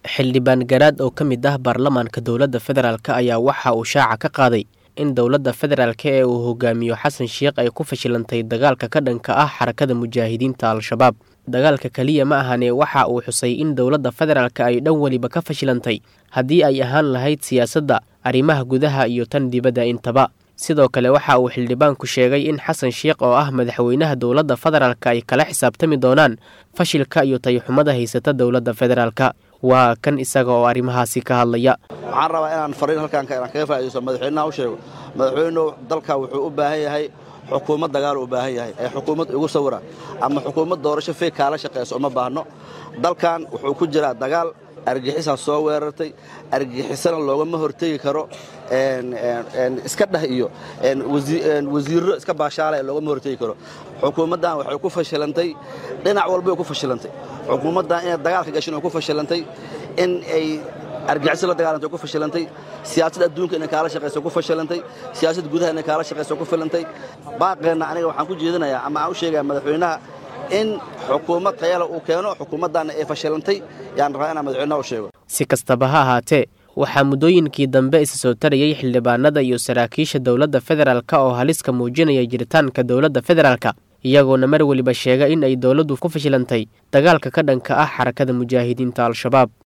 xildhibaan garaad oo ka mid ah baarlamaanka dowladda federaalk ayaa waxa uu shaaca ka qaaday in dowladda federaalk ee uu hogaamiyo xasan sheikh ay ku fashilantay dagaalka ka dhanka ah xarakada mujaahidiinta al-shabaab dagaalka keliya ma ahane waxa uu xusay in dowladda federaalk ay dhan weliba ka fashilantay haddii ay ahaan lahayd siyaasadda arrimaha gudaha iyo tan dibadda intaba sidoo kale waxa uu xildhibaanku sheegay in xasan sheikh oo ah madaxweynaha dowladda federaalk ay kala xisaabtami doonaan fashilka iyo tayxumada haysata dowladda federaalk waa kan isaga oo arrimahaasi ka hadlaya waxaan rabaa inaan fariin halkaan inaan kaga faaidaysto madaxweynaha u sheego madaxweynuhu dalka wuxuu u baahan yahay xukuumad dagaal u baahan yahay ee xukuumad igu sawira ama xukuumad doorasho feeg kaala shaqayso uma baahno dalkan wuxuu ku jiraa dagaal argixisaa soo weerartay argixisana loogama hortegi karo iska dheh iyo wasiirro iska baashaala loogama hortegi karo xukuumaddan waxay ku fashilantay dhinac walbay ku fashilantay xukuumaddan inay dagaalka gashin ku fashilantay in ay argixiso la dagaalantay ku fashilantay siyaasad adduunka inay kaala shaqayso ku fashilantay siyaasad gudaha inay kaala shaqayso ku filantay baaqeenna aniga waxaan ku jeedinayaa ama aan u sheegaya madaxweynaha in xukuumad tayale uu keeno xukuumaddaana ay fashilantay yaan rabaa inaan madaxweynaha u sheego si kastaba ha ahaatee waxaa muddooyinkii dambe isa soo tarayay xildhibaanada iyo saraakiisha dowladda federaalk oo haliska muujinaya jiritaanka dowladda federaalk iyagoona mar weliba sheega in ay dowladdu ku fashilantay dagaalka ka dhanka ah xarakada mujaahidiinta al-shabaab